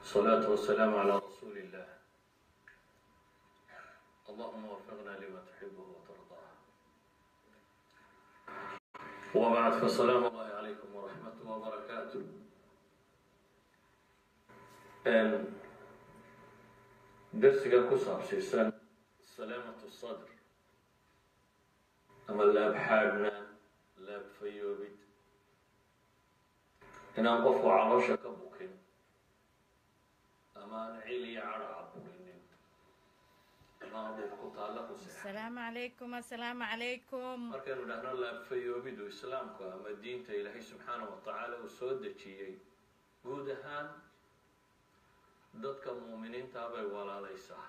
والصلاة والسلام على رسول الله اللهم وفقنا لما تحبه وترضاه وبعد فالسلام الله عليكم ورحمته وبركاته درسك كسر سيسان سلامة الصدر أما لا بحالنا لا بفيوبد هنا قف عرشك بوكين أما نعيلي عرع بوكين أما أبو كتالك سيح asalaamu calaykum assalaamu calaykum markaynu dhahno laabfayoobidu islaamku ama diinta ilaahay subxaana wa tacaala uu soo dejiyey guud ahaan dadka muuminiintaa bay walaalaysaa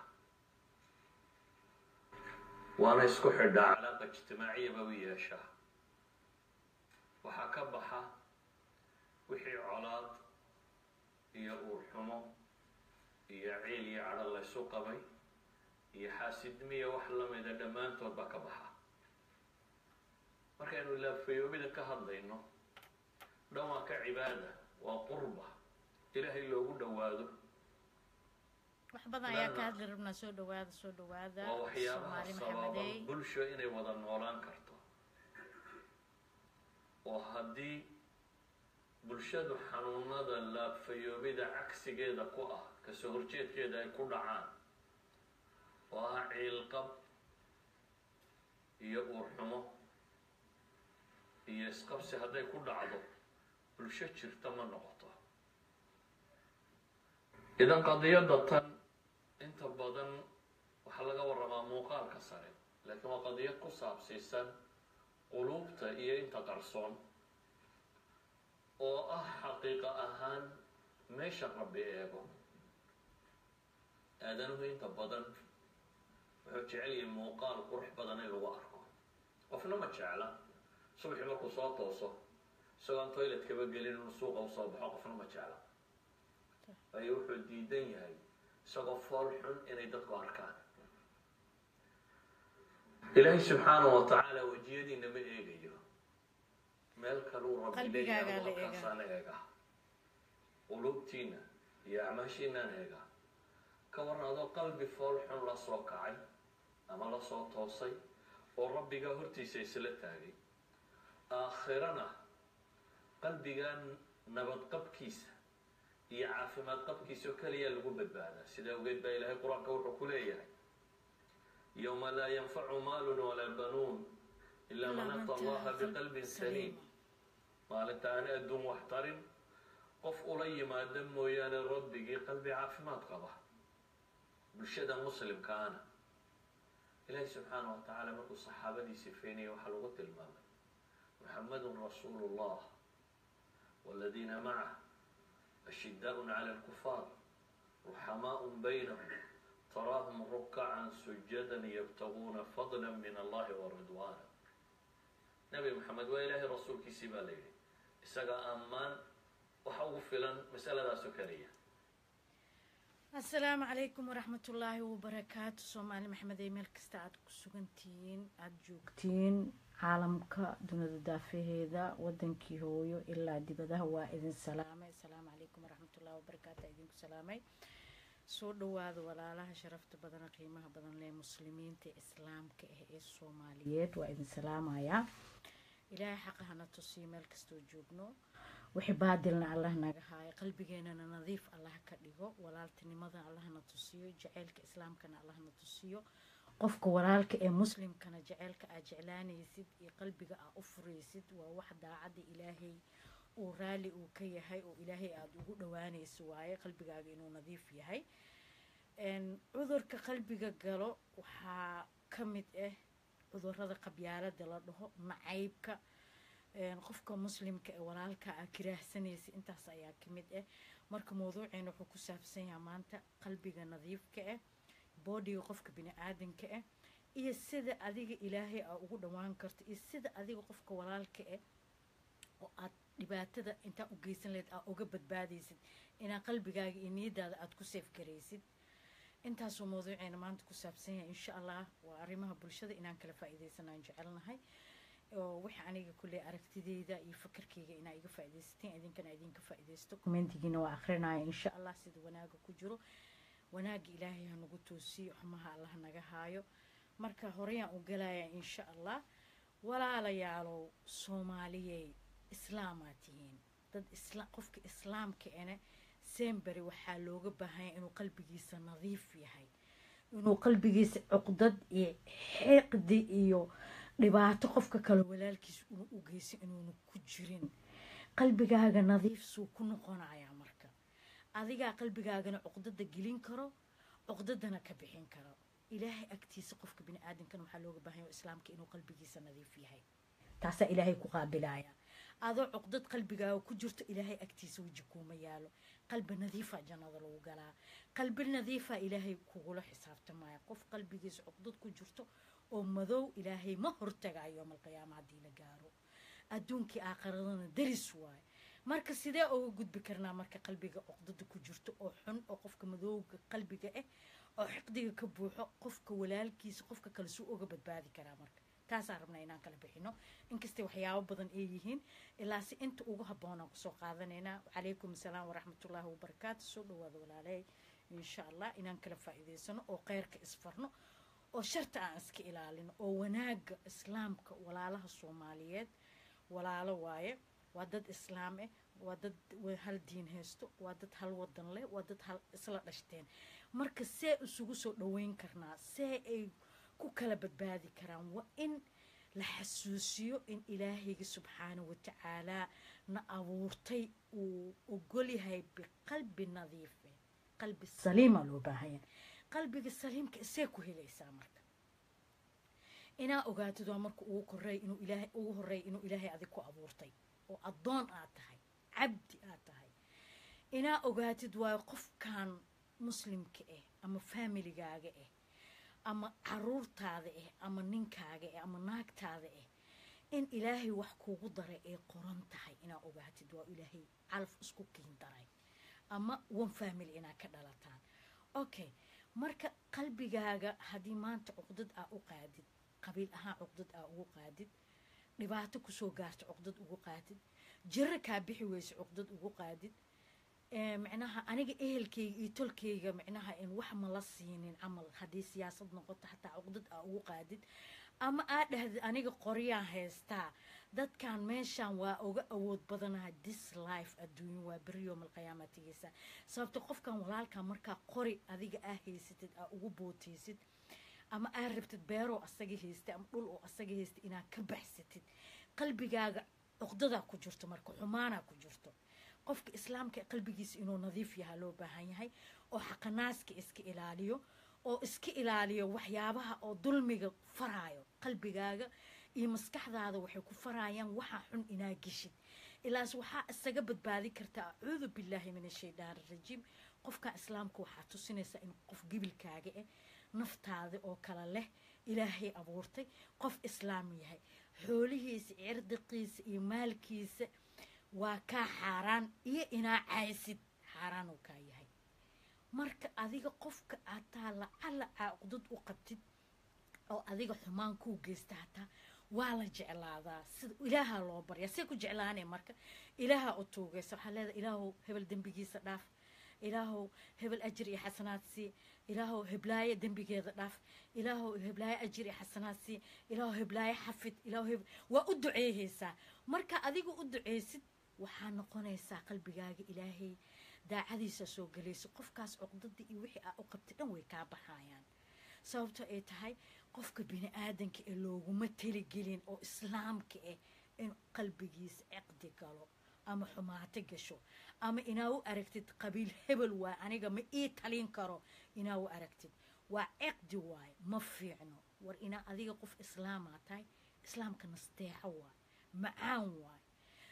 waana isku xidhaa calaaqa ijtimaaciyaba u yeeshaa waxaa ka baxa wixii colaad iyo uurxumo iyo ciil iyo cadho laysu qabay iyo xaasidmiya wax lamida dhammaantood baa ka baxa markaynu laabfayoobida ka hadlayno dhan waa ka cibaada waa qurba ilaahay loogu dhowaado wax badan ayaa ka hadli rabnaa soo dhawaada soo dhawaada waa waxyaabaha soomaali sababa maxamedey bulsho inay wada noolaan karto oo haddii bulshadu xanuunada laabfayoobida cagsigeeda ku ah kasoo horjeedkeeda ay ku dhacaan oo ah ciilqab iyo uurxumo iyo isqabsi hadday ku dhacdo bulsho jirta ma noqoto idan qadiyadda tan inta badan waxaa laga warramaa muuqaalka sare laakiin waa qadiyad ku saabsiisan quluubta iyo inta qarsoon oo ah xaqiiqa ahaan meesha rabbi eego aadanuhu inta badan wuxuu jecel yahay muuqaal qurux badan in lagu arko qofna ma jecla subaxii markuu soo tooso isagoon toiletkaba gelin inuu suuqa usoo baxo qofna ma jecla waayo wuxuu diidan yahay isagoo fool xun inay dadku arkaan ilaahay subxaanahu wa tacaala wejiyadiina ma eegayo meel kaluu rabbi Qalbigaagaa leeyahay la eegaa. halkaasaan eega qulubtiina iyo acmaashiinaan eega ka waran adoo qalbi fool xun la soo kacay ama la soo toosay oo rabbigaa hortiisa isla taagay aakhirana qalbigaa nabad qabkiisa iyo caafimaad qabkiisa oo keliya lagu badbaadaa sidaa ogeed baa ilaahay qur-aanka wuxuu ku leeyahay yowma laa yanfacu maalun walaa banuun ilaa man ata allaha biqalbin saliim maalinta aan adduun wax tarin qof ula yimaada mooyaane rabbigii qalbi caafimaad qaba bulshada muslimkaana ilaahi subxaanahu wa tacaala markuu saxaabadii sifeynaya waxaa lagu tilmaamay muxamadun rasuulu llah waladiina macah ashidaaء clى اlkufaar ruxamaaء baynahum taraahum rukacan sujada ybtaguuna fadla min allahi waridwaana nabi maxamed waa ilaahay rasuulkiisii baa la yidhi isaga ammaan waxa ugu filan masaladaas oo keliya assalaamu calaykum waraxmatullaahi wabarakaatu soomaali maxamedey meel kasta aad ku sugantihiin aada joogtiin caalamka dunida daafaheeda wadankii hooyo ilaa dibadaha waa idin salaamay assalaamu calaykum waraxmatullahi wabarakaatu aa idinku salaamay soo dhawaada walaalaha sharafta badan qiimaha badan lee muslimiinta islaamka ah ee soomaaliyeed waa idin salaamayaa ilaahay xaqa hana tusiyo meel kastoo joogno wixii baadilna allah naga haayo qalbigeenana nadiif allah ka dhigo walaaltinimada allahna tusiyo jaceylka islaamkana allahna tusiyo qofka walaalka ee muslimkana jaceylka aad jeclaanaysid iyo qalbiga aad u furaysid waa wax daacadda ilaahay uu raali uu ka yahay oo ilaahay aada ugu dhawaanayso waaye qalbigaaga inuu nadiif yahay Een, cudurka qalbiga galo waxaa ka mid ah cudurada qabyaalada la dhaho nacaybka een, qofka muslimka ee walaalka aa kiraahsanaysa intaas ayaa ka mid ah marka mawduuceena wuxuu ku saabsan yahay maanta qalbiga nadiifka ah boodiga qofka bini aadanka ah iyo sida adiga ilaahay aa ugu dhawaan karto iyo sida adiga qofka walaalka ah oo aad dhibaatada intaa u geysan lahayd aa uga badbaadaysid inaa qalbigaaga iyo niyadaada aada ku seef garaysid intaasuu mawduuceena maanta ku saabsan yahay insha allah waa arrimaha bulshada inaan kala faa'iidaysanaan jecelnahay oo wixii aniga kulley aragtideyda iyo fakarkeyga inaa iga faaidaysateen idinkana idinka faaidaysto commentigiina waa akrinaya insha allah sida wanaaga ku jiro wanaaga ilaahay ha nagu toosiyo xumaha allah naga haayo marka horeyaan u galaya insha allah walaalayaalow soomaaliyey islaamaa tihiin dad qofka islaamka ene semberi waxaa looga baahanya inuu qalbigiisa nadiif yahay inuu qalbigiisa cuqdad iyo xiqdi iyo dhibaato qofka kale walaalkiisa una u geysa inuuna ku jirin qalbigaaga nadiif suu ku noqonayaa marka adigaa qalbigaagana cuqdada gelin karo cuqdadana ka bixin karo ilaahay agtiisa qofka bini aadamkan waxaa looga baahanya islaamka inuu qalbigiisa nadiif yahay taasaa ilaahay ku qaabilaya adoo cuqdad qalbigaaga ku jirto ilaahay agtiisa weji kuuma yaalo qalbi nadiifa jannada lagu galaa qalbi nadiifa ilaahay kugula xisaabtamaya qof qalbigiisa cuqdad ku jirto oo madow ilaahay ma hortagayo yoomalqiyaama haddii la gaaro adduunkii aakhiradana daris waaye marka sidee uga gudbi karnaa marka qalbiga cuqdada ku jirto oo xun oo qofka madowga qalbiga ah oo xiqdiga ka buuxo qofka walaalkiisa qofka kale suu uga badbaadi karaa marka taasaan rabnaa inaan kala bixino inkastay waxyaabo badan ay yihiin ilaa si inta ugu habboonaan kusoo qaadanaynaa calaykum asalaam waraxmatullaahi wabarakaatu soo dhawaada walaaley insha allah inaan kala faa'iidaysano oo kheyrka isfarno oo sharta aan iska ilaalino oo wanaaga islaamka walaalaha soomaaliyeed walaalo waaye waa dad islaam ah waa dad hal diin haysto waa dad hal wadan leh waa dad hal isla dhashteen marka see isugu soo dhaweyn karnaa see ay ku kala badbaadi karaan waa in la xasuusiyo in ilaahayga subxaana watacaalaa na abuurtay uu ogolyahay biqalbi nadiife qalbi saliima loo baahanya qalbiga saliimka isee ku helaysaa marka inaa ogaatid waa marka ugu korey inuu ilaahay ugu horeey inuu ilaahay adig ku abuurtay oo addoon aad tahay cabdi aad tahay inaa ogaatid waayo qofkan muslimka ah ama faamiligaaga ah ama caruurtaada ah ama ninkaaga ah ama naagtaada ah in ilaahay wax kuugu daray ay qoran tahay inaa ogaatid waa ilaahay calaf isku kiin daray ama one family inaa ka dhalataan okay marka qalbigaaga haddii maanta cuqdad aa u qaadid qabiil ahaan cuqdad aa ugu qaadid dhibaato kusoo gaarta cuqdad ugu qaadid jiro kaa bixi weyse cuqdad ugu qaadid micnaha aniga ehelkayga iyo tolkayga micnaha in wax ma la siinin camal haddii siyaasad noqoto xataa cuqdad aa ugu qaadid ama aa dhahdid aniga qoryaan haystaa dadkan meeshan waa uga awood badanaha dis life adduunyo waa beri yoomalqiyaama tigeysa sababta qofkan walaalkan markaa qori adiga aa haysatid aa ugu booteysid ama aa rabtid beeroo asaga haystay ama dhul oo asaga haystay inaad ka baxsatid qalbigaaga cuqdadaa ku jirto marka xumaanaa ku jirto qofka islaamka qalbigiisa inuu nadiif yahaa loo baahan yahay oo xaqanaaska iska ilaaliyo oo iska ilaaliyo waxyaabaha oo dulmiga faraayo qalbigaaga iyo maskaxdaada waxay ku faraayaan waxaa xun inaa geshid ilaas waxaa isaga badbaadi kartaa acuudu billaahi min ashaydaan arajiim qofka islaamka waxaa tusinaysaa in qof gibilkaaga ah naftaada oo kale leh ilaahay abuurtay qof islaam yahay xoolihiisa cirdiqiisa iyo maalkiisa waa kaa xaaraan iyo inaa caysid xaaraan uu kaa yahay marka adiga qofka hataa lacala caaqdad u qabtid oo adiga xumaan kuu geysta hataa waa la jeclaadaa sida ilaaha loo baryaa see ku jeclaanay marka ilaaha u tuugaysa waxaa leedahay ilaahow hebel dembigiisa dhaaf ilaahow hebel ajir iyo xasanaad sii ilaahow heblaayo dembigeeda dhaaf ilaahow heblaayo ajir iyo xasanaad sii ilaahow heblaayo xafid ilaahow waa u duceeyeysaa marka adiga u duceysid waxaa noqonaysaa qalbigaaga ilaahay daacadiisa soo gelaysa qofkaas cuqdadii iyo wixii aa u qabtay dhan way kaa baxayaan sababto ay tahay qofka bini aadanka ee looguma taligelin oo islaamka ah in qalbigiisa ciqdi galo ama xumaato gasho ama inaa u aragtid qabiil hebel waay aniga ma ii talin karo inaa u aragtid waa ciqdi waay ma fiicno war inaa adiga qof islaamaa tahay islaamka nasteexo waay macaan waay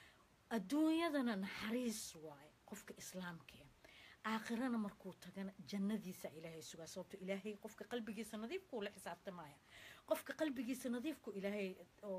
adduunyadana naxariis waaye qofka islaamka aakhirana markuu tagana jannadiisa ilaahay sugaa sababto ilaahay qofka qalbigiisa nadiifkuu la xisaabtamaya qofka qalbigiisa nadiifku ilaahay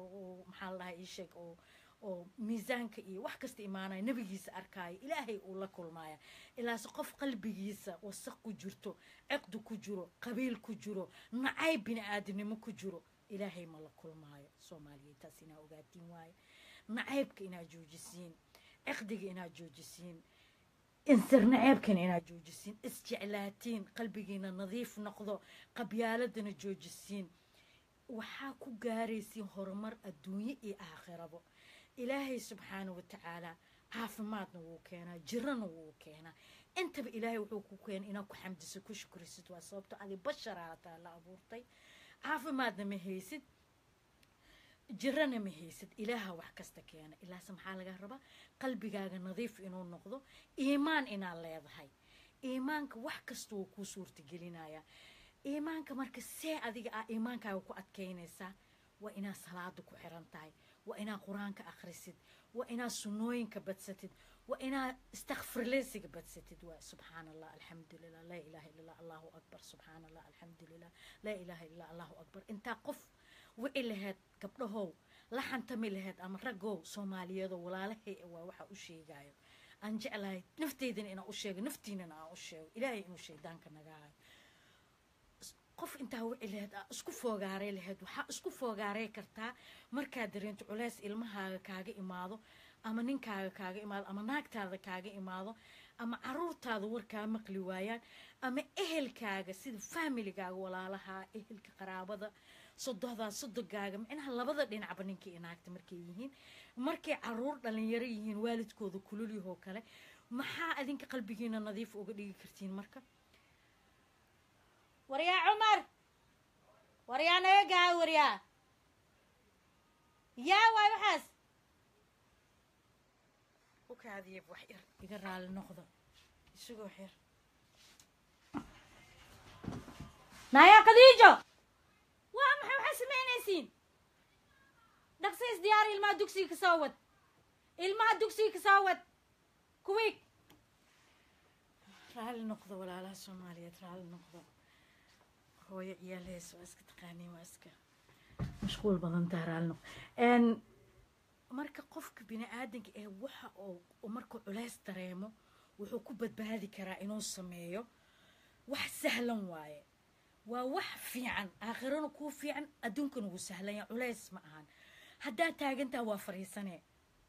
maxaa la dhahay ii sheeg oo oo miisaanka iyo wax kasta imaanaya nebigiisa arkaayo ilaahay uu la kulmaaya ilaase qof qalbigiisa wasaq ku jirto ciqdi ku jiro qabiil ku jiro nacayb bini aadamnimo ku jiro ilaahay ma la kulmaayo soomaaliyeed taas inaa ogaatiin waaye nacaybka inaad joojisiin ciqdiga inaad joojisiin insir naceebkana inaad joojisiin isjeclaatiin qalbigiina nadiif noqdo qabyaaladana joojisiin waxaa ku gaaraysiin horumar adduunye iyo aakhirabo ilaahay subxaana wa tacaala caafimaadna wuu keenaa jirana wuu keenaa intaba ilaahay wuxuu ku keenay inaad ku xamdiso ku shukrisid waa sababto adi basharaa taa la abuurtay caafimaadna ma haysid jirana ma haysid ilaaha wax kasta keena ilaase maxaa laga rabaa qalbigaaga nadiif inuu noqdo iimaan inaad leedahay iimaanka wax kasta wuu kuu suurtagelinaya iimaanka marka see adiga ah iimaankaaga ku adkaynaysaa waa inaad salaada ku xiran tahay waa inaad qur-aanka akhrisid waa inaad sunnooyinka badsatid waa inaad istakfirleysiga badsatid waa subxaana allah alxamdulilah laa ilaha illa allah allahu akbar subxaana allah alxamdulilah laa ilaha illa allahu akbar intaa qof wici laheyd gabdhahow la xantami laheyd ama raggow soomaaliyeedoo walaalahay waa waxa u sheegayo aan jeclahay nafteydana inaan u sheego naftiinana aan u sheego ilaahay inuu shaydaanka naga hayo qof intaa wici laheyd aa isku foogaaray laheyd waxaa isku foogaaray kartaa markaad dareento culeys ilmahaaga kaaga imaado ama ninkaaga kaaga imaado ama naagtaada kaaga imaado ama caruurtaada warkaa maqli waayaan ama ehelkaaga sida familigaaga walaalaha ehelka qaraabada sodohdaa sodogaaga micnaha labada dhinacba ninkii inaagta markay yihiin markay caruur dhalinyaro yihiin waalidkooda kululyahoo kale maxaa adinka qalbigiina nadiif uga dhigi kartiin marka waryaa cumar waryaa naga waryaa yaa waay waxaas ukaadiyab wax yar iga raali noqdo isagoo xir naaya khadiijo waa maxay waxay samaynaysiin dhaqsa is diyaari ilmaha dugsiga ka soo wad ilmaha dugsiga ka soo wad kuwiig raali noqdo walaalaha soomaaliyeed raali noqdo hooyo ciyaal hees waa iska taqaaniin waa iska mashquul badan taha raali noqdo marka qofka bini aadanka ee waxa oo markuu culeys dareemo wuxuu ku badbaadi karaa inuu sameeyo wax sahlan waaye waa wax fiican aakhirana kuu fiican adduunkana wuu sahlanya culeys ma ahan haddaa taagantaa waa fariisanee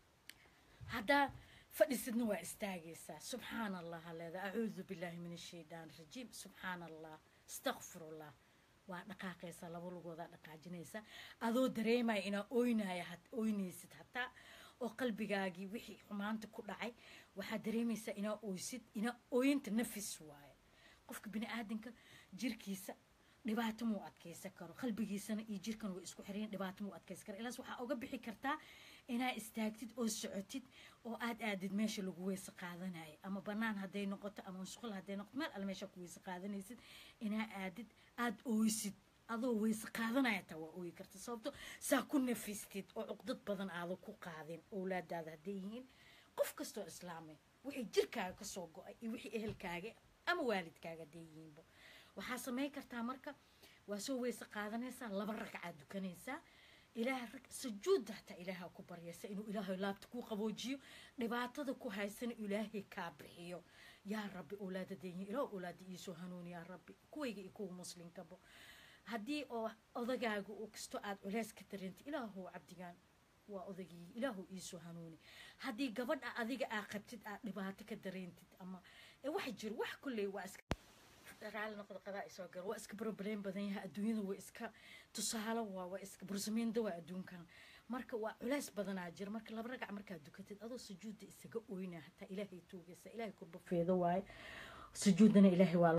haddaa fadhisidna waa istaagaysaa subxaan allah leeda acuudu billaahi min ashaytaan rajiim subxaan allah astakfirullah waa dhaqaaqaysaa laba lugoodaa dhaqaajinaysa adoo dareemaya inaa oynaya oynaysid hataa oo qalbigaagii wixii xumaanta ku dhacay waxaad dareemaysaa inaa oysid inaa ooyinta nafis waaye qofka bini aadanka jirkiisa dhibaato muu adkaysan karo qalbigiisana iyo jirkan way isku xireen dhibaato muu adkaysan karo ilaas waxaa uga bixi kartaa inaa istaagtid oo socotid oo aad aadid meesha lagu weyse qaadanayo ama banaan hadday noqoto ama musqul hadday noqoto meel alle meesha ku weyse qaadanaysid inaa aadid aada ooysid adoo weyse qaadanaya taa waa ooyi karta sababto saa ku nafistid oo cuqdad badan aada ku qaadin owlaadaada hadday yihiin qof kastoo islaamay wixii jirkaaga kasoo go-ay iyo wixii ehelkaaga ama waalidkaaga hadday yihiinba waxaa samayn kartaa marka waa soo weyse qaadanaysaa laba ragcaad dukanaysaa ilaah rag sujuudda hataa ilaaha ku baryaysa inuu ilaahay laabta ku qaboojiyo dhibaatada ku haysana ilaahay kaa bixiyo yaa rabbi owlaadadeeyin ilaah owlaada iisoo hanuuni yaa rabbi kuwayga iyo kuwa muslinkabo haddii oo odagaaga oo kasto aad culeys ka dareentay ilaahow cabdigaan waa odagii ilaahow iisoo hanuuni haddii gabadha adiga aa qabtid aad dhibaato ka dareentid ama wax jiro wax kulley waa iska raali noqdo qadaa isoo gal waa iska problem badan yahay adduunyada waa iska tusaale waa waa iska bursamiinda waa adduunkan marka waa culeys badanaa jira marka laba ragac markaad dukatid adoo sujuudda isaga oyna hataa ilaahay tuugaysa ilaahay kurba feedo waaye sujuuddana ilaahay waa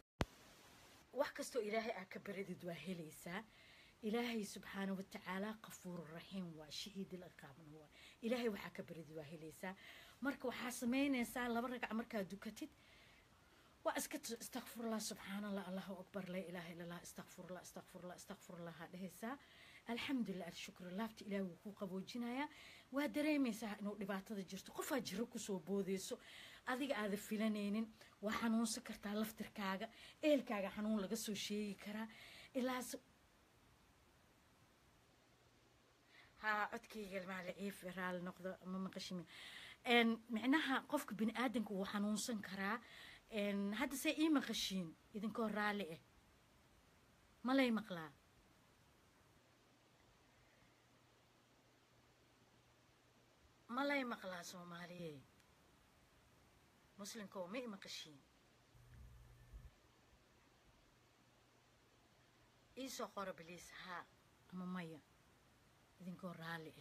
wax kastoo ilaahay aa ka baradid waa helaysaa ilaahay subxaana watacaala qafuuru raxiim waa shahiid ilaqaabna waa ilaahay waxaa ka baradid waa helaysaa marka waxaa samaynaysaa laba ragac markaad dukatid waa iska istakfirullah subxaan allah allahu akbar laa ilaaha illa allah istakfirullah istakfirullah istakfirullah haa dhehaysaa alxamdulilah alshukru laabta ilaah wuu ku qaboojinayaa waa dareemaysaa inuu dhibaatada jirto qofaa jiro kusoo boodeyso adiga aada filanaynin waa xanuunsan kartaa laftirkaaga eelkaaga xanuun laga soo sheegi karaa ilaas haa codkayga maali ciif raali noqdo ma maqashimi micnaha qofka bini aadanka wuu xanuunsan karaa hadda se ii maqashiin idinkoo raalli ah malay maqlaa malay maqlaa soomaaliye muslimka oo ma i maqashiin iisoo qora biliis haa ama maya idinkoo raalli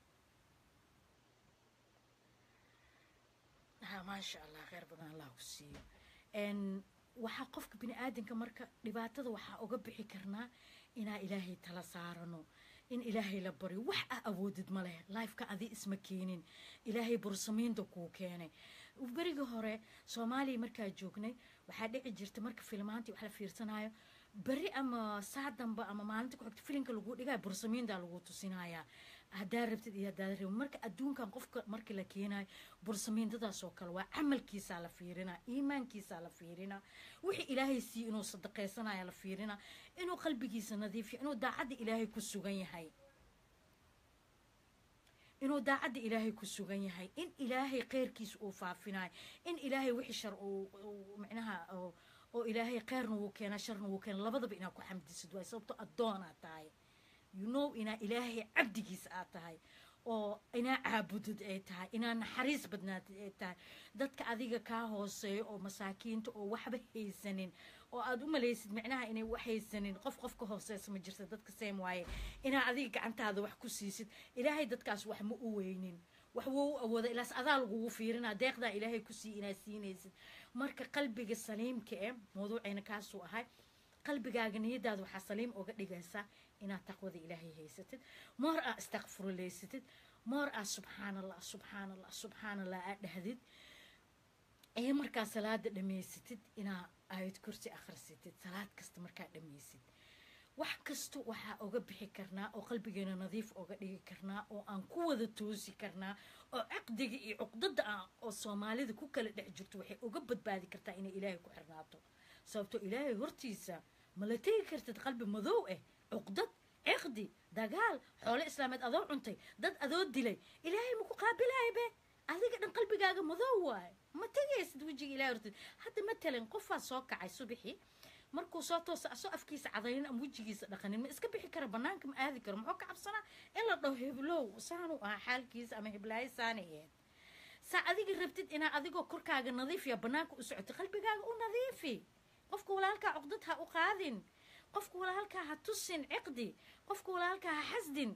ah ha maasha allah kheyr badan allah ku siiyo waxaa qofka bini aadanka marka dhibaatada waxaa uga bixi karnaa inaa ilaahay tala saarano in ilaahay la baryo wax ah awoodid ma leh lifeka adi isma keenin ilaahay bursamiinta kuu keenay berigii hore soomaaliya markaa joognay waxaa dhici jirta marka filmaantii wax la fiirsanayo beri ama saa damba ama maalinta ku xigta filinka lagu dhigaya bursamiinta lagu tusinayaa haddaa rabtid iyo haddaad rabid marka adduunkan qofka marka la keenayo bursamiintadaas oo kale waa camalkiisaa la fiirinaa iimaankiisaa la fiirinaa wixii ilaahay siiye inuu sadaqaysanaya la fiirinaa inuu qalbigiisa nadiifiyo inuu daacadda ilaahay ku sugan yahay inuu daacadda ilaahay ku sugan yahay in ilaahay kheyrkiisa uu faafinayo in ilaahay wixii shar uu micnaha oo ilaahay kheyrna wuu keenaa sharna wuu keena labadaba inaad ku xamdisid waay sababto addoonaad tahay you know inaa ilaahay cabdigiisa aad tahay oo inaa caabudid ay tahay inaa naxariis badnaatid ay tahay dadka adiga kaa hooseeyo oo masaakiinta oo waxba haysanin oo aad u malaysid micnaha inay wax haysanin qof qof ka hooseysa ma jirta dadka seem waaye inaa adiga gacantaada wax ku siisid ilaahay dadkaas wax ma u weynin wax wou u awooda ilaas adaa lagugu fiirinaa deeqdaa ilaahay ku sii inaad siinaysid marka qalbiga saliimka eh mawduucayna kaasuu ahay qalbigaaga niyadaada waxaa saliim oga dhigaysaa inaad taqwada ilaahay haysatid moor aa istakfiruleysatid moor aa subxaan allah subxaan allah subxaan allah aa dhahdid ee markaa salaada dhamaysatid inaa aayad kursi akhrisatid salaad kasta markaa dhamaysid wax kasta waxaa oga bixi karnaa oo qalbigeena nadiif oga dhigi karnaa oo aan ku wada toosi karnaa oo caqdiga iyo cuqdada ah oo soomaalida ku kala dhex jirto waxay uga badbaadi kartaa inay ilaahay ku xirnaato sababtoo ilaahay hortiisa ma la tegi kartid qalbi madow ah cuqdad ciqdi dagaal xoolo islaameed adoo cuntay dad adoo dilay ilaahay maku qaabilaya be adiga dhan qalbigaaga madow waaye ma tegaysid wejiga ilahay hortiis hadda matalan qofaa soo kacay subixii markuu soo toosa asoo afkiisa cadaynin ama wejigiisa dhaqanin ma iska bixi kara banaanka ma aadi karo muxuu ka cabsanaa in la dhaho heblow saanu ahaa xaalkiisa ama heblaayo saanayeed saa adiga rabtid inaa adigoo korkaaga nadiifiya banaanka u socoto qalbigaaga u nadiifi qofka walaalkaa cuqdad ha u qaadin qofka walaalkaa ha tusin ciqdi qofka walaalkaa ha xasdin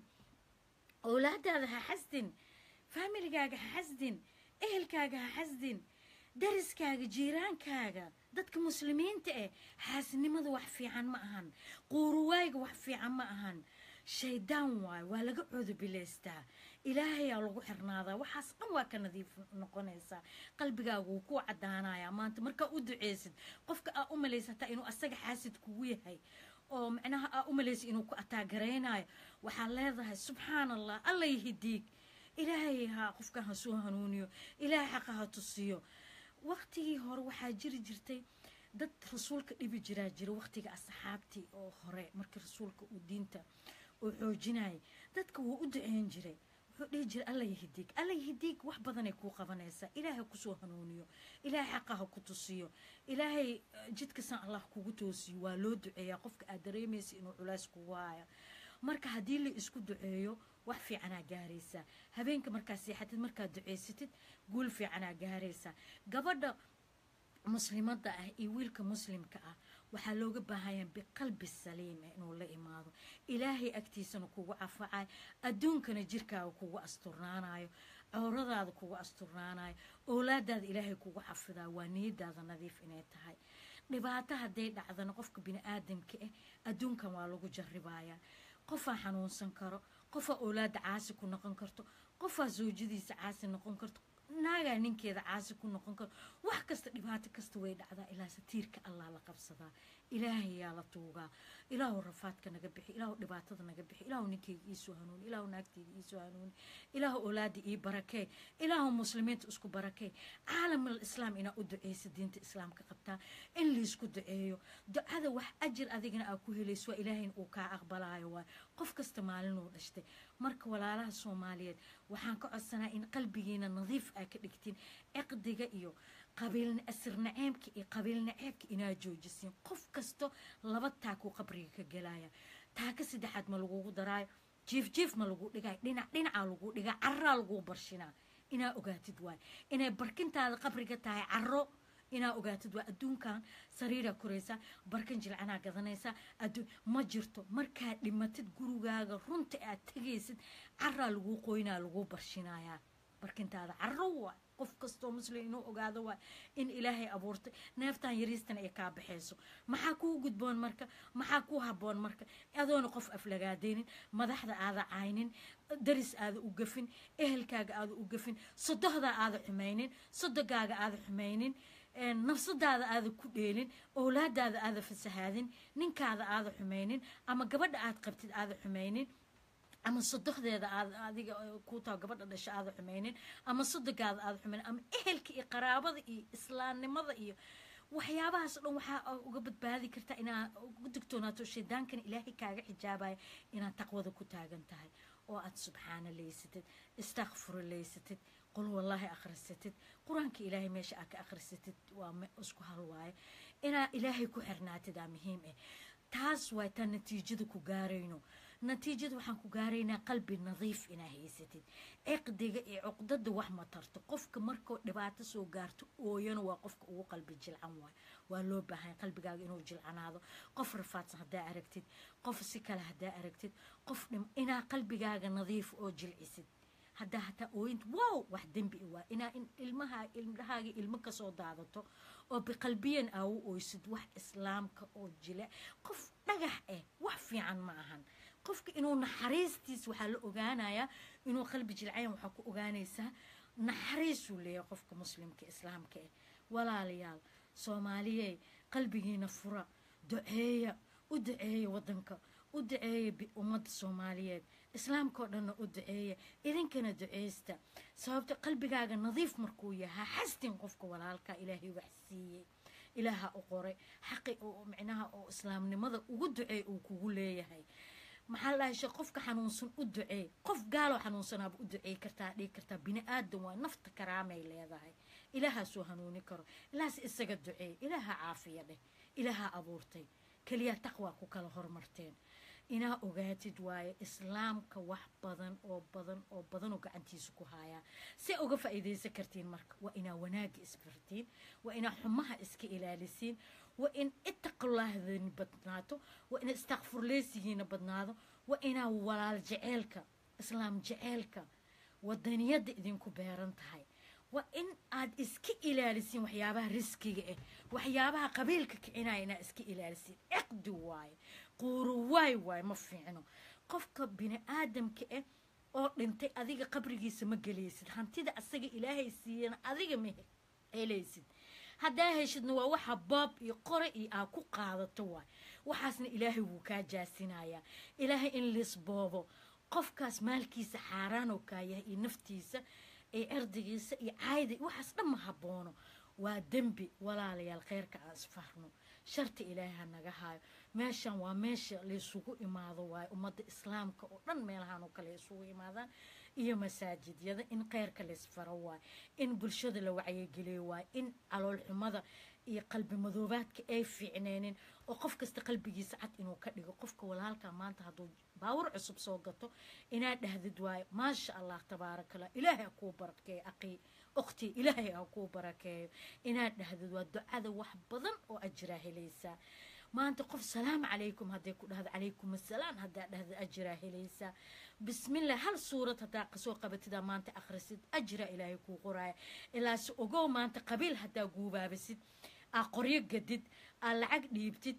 owlaadaada ha xasdin faamiligaaga ha xasdin ehelkaaga ha xasdin dariskaaga jiiraankaaga dadka muslimiinta eh xaasinimada wax fiican ma ahan quuruwaayga wax fiican ma ahan shaydaan waayo waa laga coodobilaystaa ilaahayaa lagu xirnaadaa waxaas dhan waa ka nadiif noqonaysaa qalbigaaga wuu ku cadaanayaa maanta markaa u duceysid qofka aa u malaysa hataa inuu asaga xaasid kugu yahay oo macnaha aa u malaysa inuu ku ataagaraynayo waxaa leedahay subxaan allah allay hidiig ilaahay ha qofkan ha soo hanuuniyo ilaahay xaqa ha tusiyo waqtigii hore waxaa jiri jirtay dad rasuulka dhibi jiraa jira waqtiga asxaabtii oo hore markii rasuulka uu diinta uu xoojinayay dadka wuu u duceyn jiray wuxuu dhihi jiray alla yahidiig alla yahidiig wax badanay kuu qabanaysaa ilaahay kusoo hanuuniyo ilaahay xaqa ha ku tusiyo ilaahay jidkasan allah kugu toosiyo waa loo duceeyaa qofka aad dareemaysa inuu culays kugu haya marka haddii la isku duceeyo wax fiicanaa gaaraysaa habeenka markaa seexatid markaad duceysatid guul fiicanaa gaaraysaa gabadha muslimadda ah iyo wiilka muslimka ah waxaa looga baahanyaa biqalbi saliim ah inuu la imaado ilaahay agtiisana kugu cafacayo adduunkana jirkaaga kugu asturnaanayo cowradaada kugu asturnaanayo oolaadaada ilaahay kugu xafidayo waa niyadaada nadiif inay tahay dhibaato hadday dhacdana qofka bini aadamka ah adduunkan waa lagu jarribayaa qofaa xanuunsan karo qofaa oolaada caasi ku noqon karto qofaa zawjadiisa caasi noqon karto naagaa ninkeeda caasi ku noqon karo wax kasta dhibaato kasta way dhacdaa ilaa satiirka allah la qabsadaa ilaahayaa la tuugaa ilaahu rafaadka naga bixi ilaahu dhibaatada naga bixi ilaahu ninkeyga iisoo hanuuni ilaahu naagteyda iisoo hanuuni ilaahu oolaada ii barakee ilaahu muslimiinta isku barakee caalamal islaam inaa u duceysa diinta islaamka qabtaa in laysku duceeyo ducada wax ajir adigana aa ku helayso waa ilaahayna uu kaa aqbalaayo waay qof kasta maalinuu dhashtay marka walaalaha soomaaliyeed waxaan ka codsanaa in qalbigiina nadiif aa ka dhigtiin ciqdiga iyo qabiil asir naceebka iyo qabiil naceebka inaa joojisiin qof kasto laba taakuu qabriga ka gelaya taaka saddexaad ma lagugu daraayo jiif jiif ma lagu dhigay dhinac dhinacaa lagu dhigaa carraa lagu barshinaa inaa ogaatid waay inay barkintaada qabriga tahay carro inaa ogaatid waa adduunkan sariiraa koraysaa barkan jilcanaa gadanaysaa adduun ma jirto markaad dhimatid gurigaaga runta aad tegaysid caraa laguu qoynaa laguu barshinayaa barkintaada carro waa qof kastoo muslim inuu ogaado waa in ilaahay abuurtay neeftan yariistan ay kaa baxayso maxaa kuu gudboon marka maxaa kuu haboon marka adoona qof aflagaadaynin madaxda aada caynin daris aada u gafin ehelkaaga aada u gafin sodohdaa aada xumaynin sodogaaga aada xumaynin nafsadaada aada ku dheelin owlaadaada aada fasahaadin ninkaada aada xumaynin ama gabadha aad qabtid aada xumaynin ama sodohdeeda aad adiga kuutaa gabadha dhasha aada xumaynin ama sodogaada aada xumaynin ama ehelka iyo qaraabada iyo islaamnimada iyo waxyaabahaas o dhan waxaa uga badbaadi kartaa inaa uga digtoonaato shaydaankana ilaahay kaaga xijaabaya inaad taqwada ku taagan tahay oo aad subxaana laysatid istakfuro laysatid qul wallaahi akhrisatid qur-aanka ilaahay meesha aad ka akhrisatid waa isku hal waaye inaa ilaahay ku xirnaatid aa muhiim ah taas waay taa natiijada ku gaarayno natiijada waxaan ku gaaraynaa qalbi nadiif inaa haysatid ciqdiga iyo cuqdada wax ma tarto qofka markoo dhibaato soo gaarto ooyana waa qofka ugu qalbi jilcan waay waa loo baahan qalbigaaga inuu jilcanaado qof rafaadsan haddaa aragtid qof si kale haddaa aragtid qof dhim inaa qalbigaaga nadiif oo jilcisid haddaa hataa ooyinta wow wax dembi waa inaa in ilmaha ilmahaaga ilmo kasoo daadato oo biqalbiyan aa u oysid wax islaamka oo jile qof dhagax ah wax fiican ma ahan qofka inuu naxariistiis waxaa la ogaanayaa inuu qalbi jilcayan waxaa ku ogaanaysaa naxariisuu leeyahay qofka muslimka islaamka ah walaalayaal soomaaliyey qalbigiina fura duceeya u duceeya wadanka u duceeya ummadda soomaaliyeed islaamka oo dhanna u duceeya idinkana duceysta sababto qalbigaaga nadiif markuu yahaa xastin qofka walaalka ilaahay wax siiyey ilaaha u qoray xaqi oo micnaha oo islaamnimada ugu duceey uu kugu leeyahay maxaa la dhahay qofka xanuunsan u duceey qof gaaloo xanuunsanaaba u duceey kartaa dhigi kartaa bini aadan waa nafta karaamay leedahay ilaahaasuu hanuuni karo ilahaas isaga duceey ilaaha caafiya dheh ilaaha abuurtay keliya taqwaa ku kala hormarteen inaa ogaatid waaye islaamka wax badan oo badan oo badanoo gacantiisa ku haayaa si uga faa'iidaysan kartiin marka waa inaa wanaagga isbartiin waa inaa xumaha iska ilaalisiin waa in ittaqullahdani badnaato waa ina istakfurleysigiina badnaado waa inaa walaal jeceelka islaam jeceelka wadaniyadda idinku beeran tahay waa in aad iska ilaalisiin waxyaabaha riskiga ah waxyaabaha qabiilka kicinaya inaa iska ilaalisiin ciqdi waaye quuro waay waay ma fiicno qofka bini aadamka ah oo dhintay adiga qabrigiisa ma gelaysid hantida asaga ilaahay siiyana adiga ma helaysid haddaa heshidna waa waxa boob iyo qore iyo aa ku qaadato waay waxaasna ilaahay wuu kaa jaasinayaa ilaahay in lisboobo qofkaas maalkiisa xaaraan oo kaa yahay iyo naftiisa iyo erdigiisa iyo caayda waxaas dhan ma haboono waa dembi walaalayaal kheyrka aan isfarno sharta ilaahay ha naga haayo meeshan waa meesha laysugu imaado waayo ummadda islaamka oo dhan meelahaan oo kale isugu imaadaan iyo masaajidyada in kheyrka laysfaro waayo in bulshada la wacyigeliyo waayo in caloolxumada iyo qalbi madoobaadka ay fiicneenin oo qof kasta qalbigiisa cad inuu ka dhigo qofka walaalka maanta hadduu baawur cusub soo gato inaad dhahdid waayo maasha allah tabaarakallah ilaahay ha kuu barakeeyo aqii ukhti ilaahay ha kuu barakeeyo inaad dhahdid waa ducada wax badan oo ajiraa helaysaa maanta qof salaamu calaykum hadday ku dhahdo calaykum assalaam haddaa dhahda ajiraa helaysaa bismillah hal suurad haddaa kasoo qabatidaa maanta akhrisid ajiraa ilaahay kuu qoraaya ilaase ogow maanta qabiil haddaa guubaabisid aa qoryo gadid aa lacag dhiibtid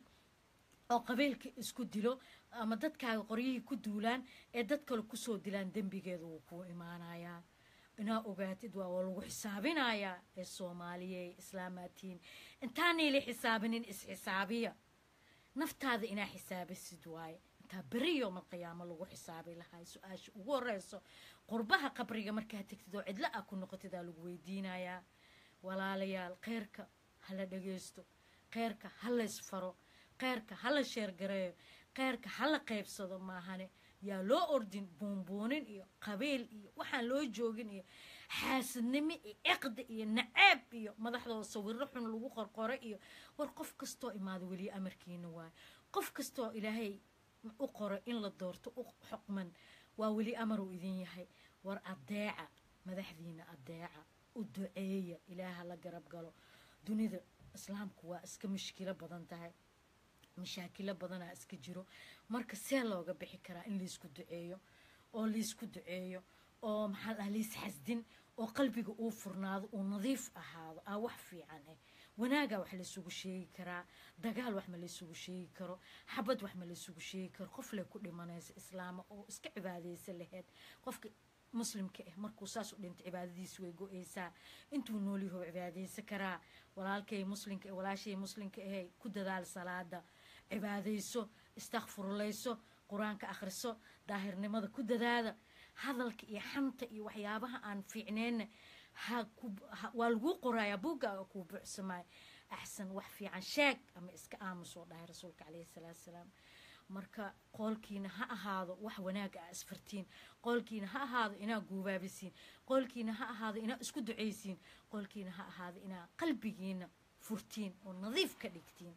oo qabiilka isku dilo ama dadkaaga qoryihii ku duulaan ee dad kale kusoo dilaan dembigeeda wuu kuu imaanayaa inaa ogaatid waa waa lagu xisaabinayaa ee soomaaliya islaamaatiin intaanayla xisaabinin isxisaabiya naftaada inaa xisaabisid waaye intaa beri yoomal qiyaamo lagu xisaabi lahay su-aasha ugu horeyso qurbaha qabriga markaa tegtid oo cidlo ah ku noqotidaa lagu weydiinayaa walaalayaal kheyrka hala dhageysto kheyrka ha laysfaro kheyrka hala sheergareeyo kheyrka hala qaybsado maahane yaa loo ordin buunbuunin iyo qabiil iyo waxaan loo joogin iyo xaasidnimo iyo ciqdi iyo naceeb iyo madaxdooda sawiro xun lagu qorqoro iyo war qof kastoo imaado weliya amarkiina waayo qof kastoo ilaahay u qoro in la doorto u xuqman waa weli amaruu idin yahay war adeeca madaxdiina adeeca u duceeya ilaaha la garab galo dunida islaamku waa iska mushkilo badan tahay mashaakilo badanaa iska jiro marka see looga bixi karaa in laysku duceeyo oo laysku duceeyo oo maxaa dhaha lays xasdin oo qalbiga uu furnaado uu nadiif ahaado aa wax fiican ah wanaagaa wax laysugu sheegi karaa dagaal wax ma laysugu sheegi karo xabad wax ma laysugu sheegi karo qof lay ku dhimanaysa islaama oo iska cibaadaysa laheyd qofka muslimka ah markuu saas u dhinta cibaadadiisa way go-eysaa intuu noolyaho cibaadaysa karaa walaalkay muslimka eh walaashay muslimka ahay ku dadaal salaada cibaadayso istakfurlayso qur-aanka akhriso daahirnimada ku dadaada hadalka iyo xanta iyo waxyaabaha aan fiicneenna ha waa laguu qorayaa buuggaaga kuu buuxsamaayo axsan wax fiican sheeg ama iska aamusoo dhahay rasuulka caleyhi salaatu salaam marka qoolkiina ha ahaado wax wanaaga a isfartiin qoolkiina ha ahaado inaa guubaabisiin qoolkiina ha ahaado inaa isku ducaysiin qoolkiina ha ahaado inaa qalbigiina furtiin oo nadiif ka dhigtiin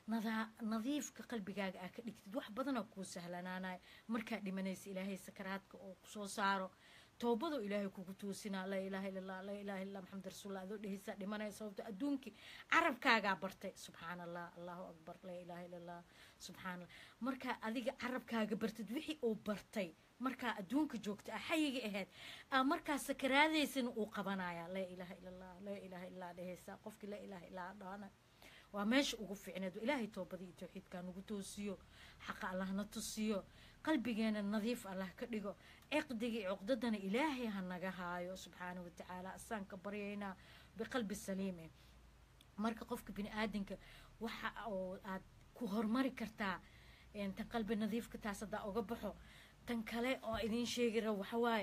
nadiifka qalbigaaga aa ka dhigtid wax badanoo kuu sahlanaanayo markaa dhimanaysa ilaahay sakaraadka oo kusoo saaro toobadoo ilaahay kugu toosinaa laa ilaaha illallah laa ilaaha illallah maxamed rasuulullah adoo dhehaysaa dhimanaya sababto adduunkii carabkaagaa bartay subxaana allah allahu akbar laa ilaaha illallah subxaana allah markaa adiga carabkaaga bartid wixii uu bartay markaa adduunka joogta ah xayiga ahayd aa markaa sakaraadaysana uu qabanayaa laa ilaaha illallah laa ilaaha illallah dhehaysaa qofkii laa ilaaha illallah dhaana waa meesha ugu fiicneed ilaahay toobadii iyo towxiidkaa nagu toosiyo xaqa allahna tusiyo qalbigeena nadiif allah ka dhigo ciqdiga iyo cuqdadana ilaahay ha naga haayo subxaana watacaala asaan ka baryaynaa biqalbi saliime marka qofka bini aadanka waxa oo aad ku hormari kartaa tan qalbi nadiifka taas haddaa uga baxo tan kale oo idiin sheegi rabo waxawaaye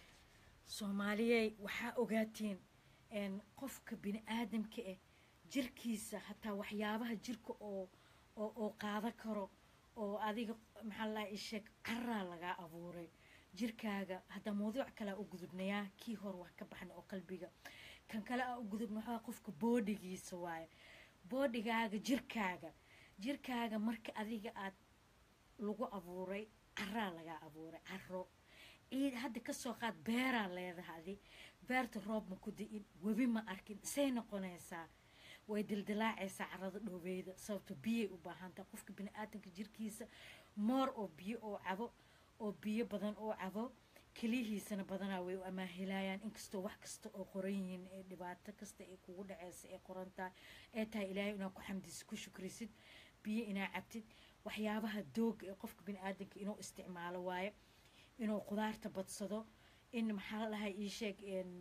soomaaliyey waxaa ogaatiin qofka bini aadamka ah jirkiisa hataa waxyaabaha jirka oo oo qaada karo oo adiga maxaa laa isheeg caraa lagaa abuuray jirkaaga haddaa mawduuc kalea u gudubnayaa kii hor wax ka baxna oo qalbiga kan kale aa u gudubna waxaa qofka boodhigiisa waaye boodhigaaga jirkaaga jirkaaga marka adiga aad lagu abuuray caraa lagaa abuuray caro ciid hadda kasoo qaad beeraa leedaha adi beerta roob ma ku di-in webi ma arkin say noqonaysaa way dildilaacaysaa carada dhoobeyda sababto biyay u baahantaha qofka bini-aadanka jirkiisa moor oo biyo oo cabo oo biyo badan oo cabo keliyihiisana badanaa way u amaahilayaan inkastoo wax kasta oo qoran yihiin ee dhibaato kasta ee kugu dhaceysa ee qorantahay ee tahay ilaahay inaa ku xamdisid ku shukrisid biyo inaa cabtid waxyaabaha dooga ee qofka bini-aadanka inuu isticmaalo waaye inuu qudaarta badsado in maxaa la dhahay ii sheeg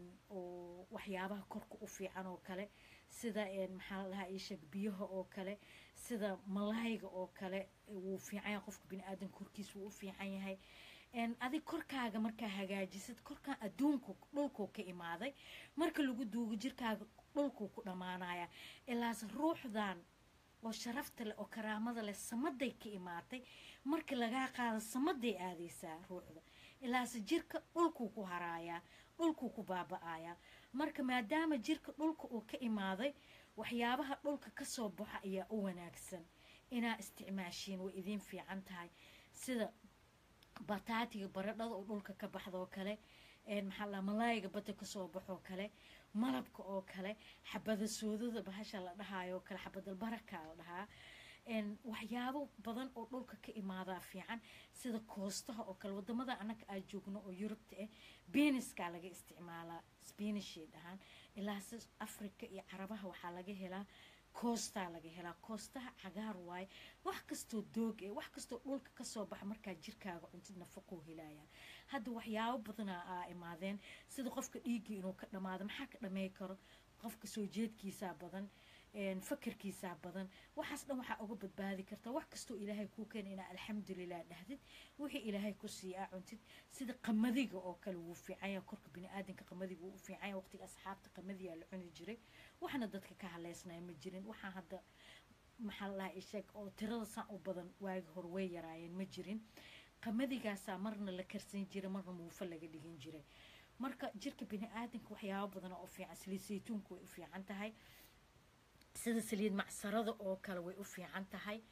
oo waxyaabaha korka u fiican oo kale sida maxaa la dhahaa ii sheeg biyaha oo kale sida malayga oo kale wuu fiican yahay qofka bini-aadanka korkiisa wuu u fiican yahay adig korkaaga markaa hagaajisid korkaan adduunku dhulkuu ka imaaday marka lagu duugo jirkaaga dhulkuu ku dhammaanaya ilaase ruuxdan oo sharafta leh oo karaamada leh samaday ka imaatay marka lagaa qaado samaday aadaysaa ruuxda ilaase jirka dhulkuu ku haraayaa dhulkuu ku baaba-ayaa marka maadaama jirka dhulka uu ka imaaday waxyaabaha dhulka kasoo baxa ayaa u wanaagsan inaa isticmaashiin way idiin fiican tahay sida bataatiga baradhada oo dhulka ka baxdaoo kale maxaa la malaayiga badda kasoo baxoo kale malabka oo kale xabada soodada bahasha la dhahaayo kale xabadalbaraka la dhahaa waxyaabo badan oo dhulka ka imaadaa fiican sida koostaha oo kale wadamada annaga aa joogno oo yurubta ah beniskaa laga isticmaalaa sbanishay dhahaan ilaase africa iyo carabaha waxaa laga helaa koostaa laga helaa koostaha cagaar waaye wax kastoo doog eh wax kastoo dhulka kasoo baxa markaa jirkaaga cuntid nafaqoo helaya hadda waxyaabo badanaa aa imaadeen sida qofka dhiiggii inuu ka dhamaado maxaa ka dhamey karo qofka soo jeedkiisaa badan fakarkiisaa badan waxaas dhan waxaa uga badbaadi kartaa wax kastoo ilaahay kuu keena inaa alxamdulilah dhahdid wixii ilaahay ku siiyaa cuntid sida qamadiga oo kale wuu fiicanya korka bini-aadanka qamadiga wuu u fiicanya waqtiga asxaabta qamadiyaa la cuni jiray waxna dadka ka haleysnaya ma jirin waxaa hadda maxaa la dhahaa isheeg oo tirada saan u badan waagi hore way yaraayeen ma jirin qamaddigaasaa marna la karsan jiray marna muufo laga dhigin jiray marka jirka bini-aadanka waxyaabo badan oo u fiican saliid saytuunka way u fiican tahay sida saliid macsarada oo kale way u fiican tahay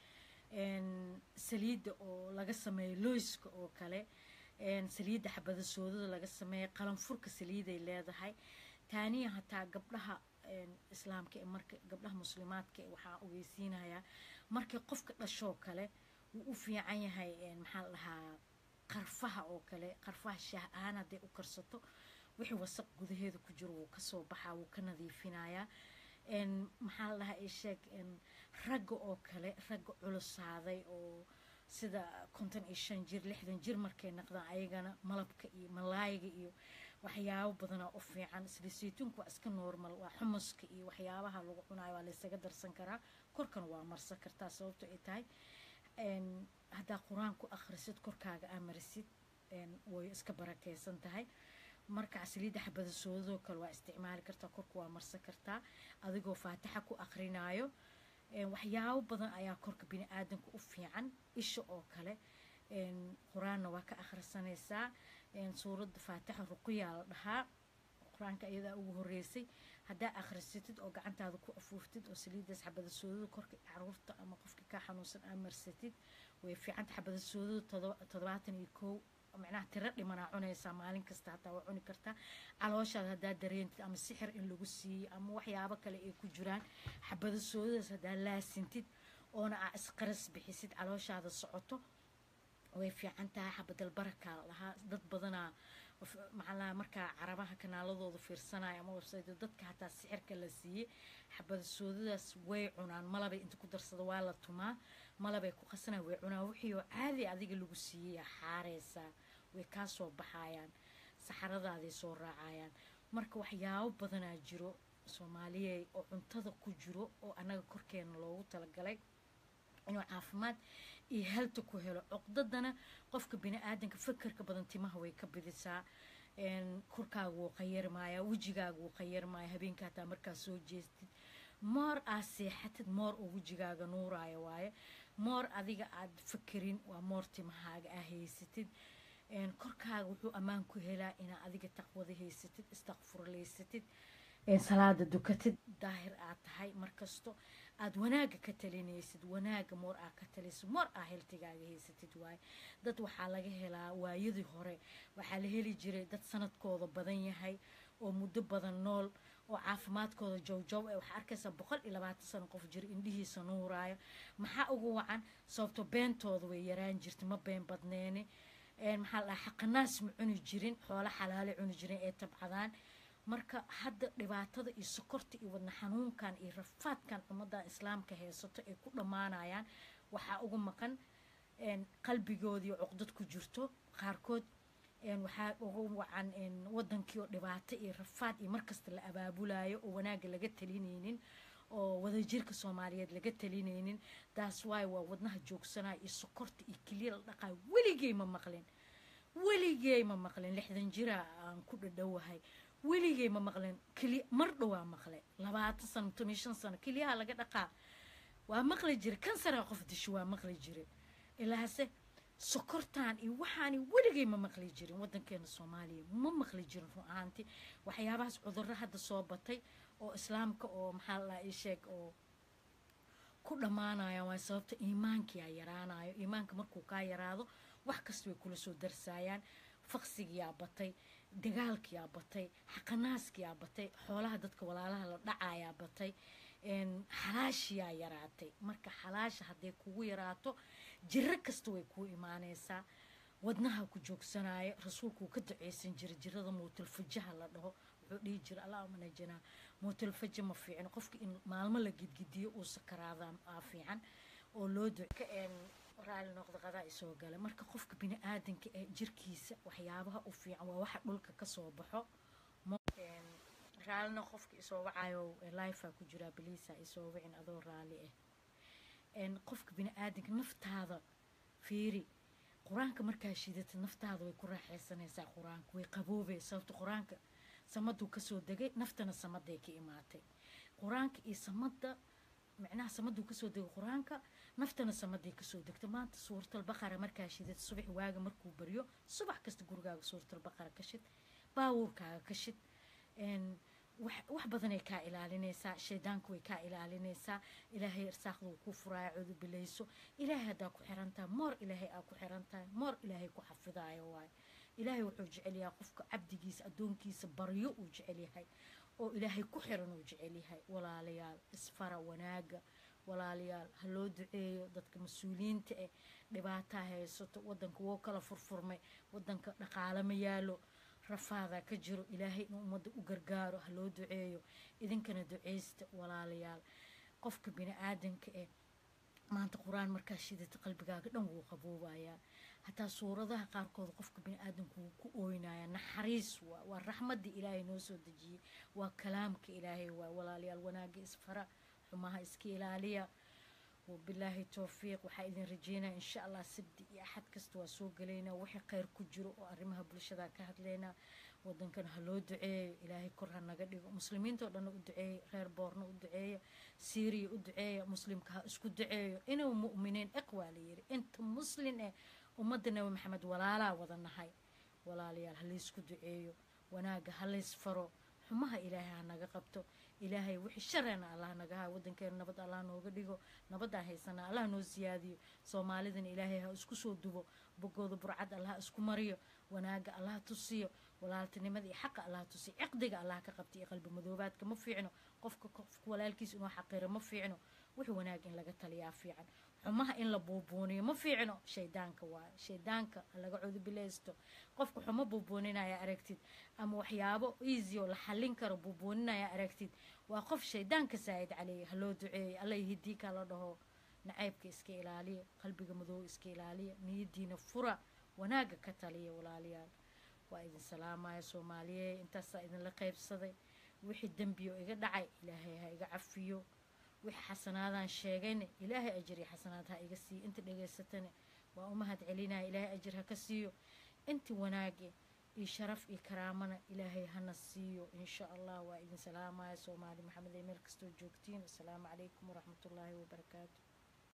saliidda oo laga sameeyo loyska oo kale saliidda xabada soodada laga sameeyo qalanfurka saliiday leedahay taaniya hataa gabdhaha islaamka ee marka gabdhaha muslimaadka waxaa ogeysiinayaa markay qofka dhashoo kale wuu u fiican yahay maxaa la dhahaa qarfaha oo kale qarfaha shaah ahaan hadday u karsato wixii wasaq gudaheeda ku jiro wuu kasoo baxaa wuu ka nadiifinayaa maxaa la dhahaa isheeg ragga oo kale ragga culusaaday oo sida konton iyo shan jir lixdan jir markay naqdaan ayagana malabka iyo malaayiga iyo waxyaabo badanaa u fiican sida saytuunka waa iska normal waa xumuska iyo waxyaabaha lagu cunayo waa laysaga darsan karaa korkana waa marsan kartaa sababto ay tahay haddaa qur-aan ku akhrisid korkaaga aa marisid way iska barakeysan tahay marka saliidda xabada soodadoo kale waa isticmaali kartaa korka waa marsan kartaa adigoo faatixa ku akrinaayo waxyaabo badan ayaa korka bini aadanka u fiican isha oo kale qur-aanna waa ka akhrisanaysaa suuradda faatixa ruqiyaa la dhahaa qur-aanka iyadaa ugu horeysay haddaa akhrisatid oo gacantaada ku afuuftid oo saliiddaas xabada soodada korka caruurta ama qofka kaa xanuunsan aa marsatid way fiicanta xabada soodada toddobaatan iyo kow macnaha tiro dhimanaa cunaysaa maalin kasta hataa waa cuni kartaa calooshaada haddaa dareentid ama sixir in lagu siiyey ama waxyaabo kale ay ku jiraan xabada soodadaas haddaa laasintid oona aa isqaras bixisid calooshaada socoto way fiican tahay xabadal barakaa lahaa dad badanaa maxaalaha markaa carabaha kanaaladooda fiirsanaya ama website dadka hataa sixirka la siiyey xabada soodadaas way cunaan malabay inta ku darsada waa la tumaa malabay ku qasanaya way cunaan wixii oo caadi adiga lagu siiyey xaareysaa way kaa soo baxayaan saxaradaaday soo raacayaan marka waxyaabo badanaa jiro soomaaliyeed oo cuntada ku jiro oo annaga korkeena loogu talagalay inuu caafimaad iyo halta ku helo cuqdadana qofka bini aadanka fakerka badan timaha way ka bidisaa korkaaga wuu qayarmayaa wejigaaga wuu qayarmaya habeenka hataa markaa soo jeestid moor aad seexatid moor oo wejigaaga nuuraayo waaye moor adiga aad fakerin waa moor timahaaga aa haysatid korkaaga wuxuu ammaan ku helaa inaa adiga taqwada haysatid istakfurlaysatid salaada dukatid daahir aad tahay markasto aad wanaaga ka talinaysid wanaaga moor aa ka talisid moor aa heltigaaga haysatid waaye dad waxaa laga helaa waayadii hore waxaa la heli jiray dad sanadkooda badan yahay oo muddo badan nool oo caafimaadkooda jowjow ee waxaa arkaysaa boqol iyo labaatan sano qof jira indhihiisa nuuraayo maxaa ugu wacan sababto beentooda way yaraan jirta ma been badneeni maxaa la dhahaa xaqanaas ma cuni jirin xoolo xalaale cuni jirin ee tabcadaan marka hadda dhibaatada iyo sokorta iyo wadna xanuunkan iyo rafaadkan ummadan islaamka haysato ay ku dhammaanayaan waxaa ugu maqan qalbigoodii cuqdad ku jirto qaarkood waxaa ugu wacan wadankii oo dhibaato iyo rafaad iyo markasta la abaabulayo oo wanaaga laga talinaynin oo wadajirka soomaaliyeed laga talinaynin taas waay waa wadnaha joogsanaya iyo sokorta iyo keliya la dhaqayo weligey ma maqlin weligey ma maqlin lixdan jira aan ku dhadhowahay weligey ma maqlin keliya mar dhowaa maqle labaatan sano toban shan sano keliyaha laga dhaqaa waa maqli jira kansaraa qof disho waa maqli jira ilaase sokortan iyo waxaani weligey ma maqli jirin wadankeena soomaaliya ma maqli jirin run ahaanti waxyaabahaas cudurro hadda soo batay oo islaamka oo maxaa la ii sheeg oo ku dhammaanaya waa sababta iimaankiyaa yaraanayo iimaanka markuu kaa yaraado wax kasta way kula soo darsaayaan faqsigiyaa batay dagaalkiyaa batay xaqanaaskiyaa batay xoolaha dadka walaalaha la dhacayaa batay xalaashiyaa yaraatay marka xalaasha hadday kugu yaraato jiro kasta way kuu imaanaysaa wadnaha ku joogsanayo rasuulku wuu ka duceysan jiray jirada muutalfajaha la dhaho wuxuu dhihi jira allahuma najinaa muutalfaja ma fiicin qofka in maalmo la gidgidiyo uu sakaraadaa aa fiican oo loo duca raali noqda qadaa isoo gala marka qofka bini aadanka ee jirkiisa waxyaabaha u fiican waa waxa dhulka kasoo baxo raalina qofka isoo wacayo lifea ku jiraa baliisa isoo wicin adoo raali ah qofka bini aadanka naftaada fiiri qur-aanka markaa shidatid naftaada way ku raaxaysanaysaa qur-aanka way qaboobay sababta qur-aanka samaduu kasoo degay naftana samaday ka imaatay qur-aanka iyo samada micnaha samaduu kasoo degay qur-aanka naftana samaday kasoo degta maanta suuratalbaqara markaa shidad subax waaga markuu baryo subax kasta gurigaaga suuratalbaqara ka shid baawuurkaaga ka shid wax badanay kaa ilaalinaysaa shaydaanka way kaa ilaalinaysaa ilaahay irsaaqda uu ku furaayo cudubilayso ilaahay haddaa ku xirantahay moor ilaahay aa ku xirantahay moor ilaahay ku xafidaayo waayo ilaahay wuxuu jecel yahay qofka cabdigiisa addoonkiisa baryo uu jecel yahay oo ilaahay ku xiran uu jecel yahay walaalayaal isfara wanaaga walaalayaal ha loo duceeyo dadka mas-uuliyiinta eh dhibaataa haysato wadanka woo kala furfurmay wadanka dhaqaale ma yaalo rafaadaa ka jiro ilaahay inuu ummadda u gargaaro ha loo duceeyo idinkana duceysta walaalayaal qofka bini aadanka eh maanta qur-aan markaa shidata qalbigaaga dhan wuu qaboobayaa hataa suuradaha qaarkood qofka bini aadanku wuu ku ooynaya naxariis waa waa raxmadii ilaahay noo soo dejiyey waa kalaamka ilaahay waa walaalayaal wanaaga isfara xumaha iska ilaaliya wabilaahi towfiiq waxaa idin rajeynaya insha allah sabdi iyo axad kasta waa soo gelaynaa wixii kheyr ku jiro oo arrimaha bulshada ka hadlaynaa wadankan ha loo duceeyo ilaahay kor ha naga dhigo muslimiinta oo dhanna u duceeya reer boorna u duceeya siiriya u duceeya muslimka ha isku duceeyo inuu mu'miniin iqwaa la yiri inta muslin eh ummadda nabi maxamed walaalaa wada nahay walaalayaal ha laysku duceeyo wanaaga ha lays faro xumaha ilaahay ha naga qabto ilaahay wixii shareena allah naga haa wadankeena nabad allah nooga dhigo nabadaan haysanaa allah noo siyaadiyo soomaalidana ilaahay ha isku soo dubo bogooda burcad allah isku mariyo wanaaga allah tusiyo walaaltinimada iyo xaqa allah tusiyo ciqdiga allah ka qabta iyo qalbi madoobaadka ma fiicno qofka qofka walaalkiisa inuu xaqiro ma fiicno wixii wanaag in laga taliyaa fiican xumaha in la buubuuniyo ma fiicno shaydaanka waayo shaydaanka laga cudubilaysto qofka xumo buubuuninaya aragtid ama waxyaabo easy oo la xallin karo buubuuninaya aragtid waa qof shaydaanka saa'id caleeya ha loo duceeyo alla hidii ka la dhaho nacaybka iska ilaaliya qalbiga madoow iska ilaaliya niyadiina fura wanaaga ka taliya walaalayaal waa idin salaamaya soomaaliye intaasaa idinla qaybsaday wixii dembi oo iga dhacay ilaahay ha iga cafiyo wixii xasanaadaan sheegayna ilaahay ajir iyo xasanaad ha iga siiyo inta dhegaysatana waa u mahad celinaya ilaahay ajir ha ka siiyo inti wanaage iyo sharaf iyo karaamana ilaahay hana siiyo insha allah waa idin salaamaya soomaali maxamed ee meel kastoo joogtiin asalaamu calaykum waraxmatullaahi wabarakaatu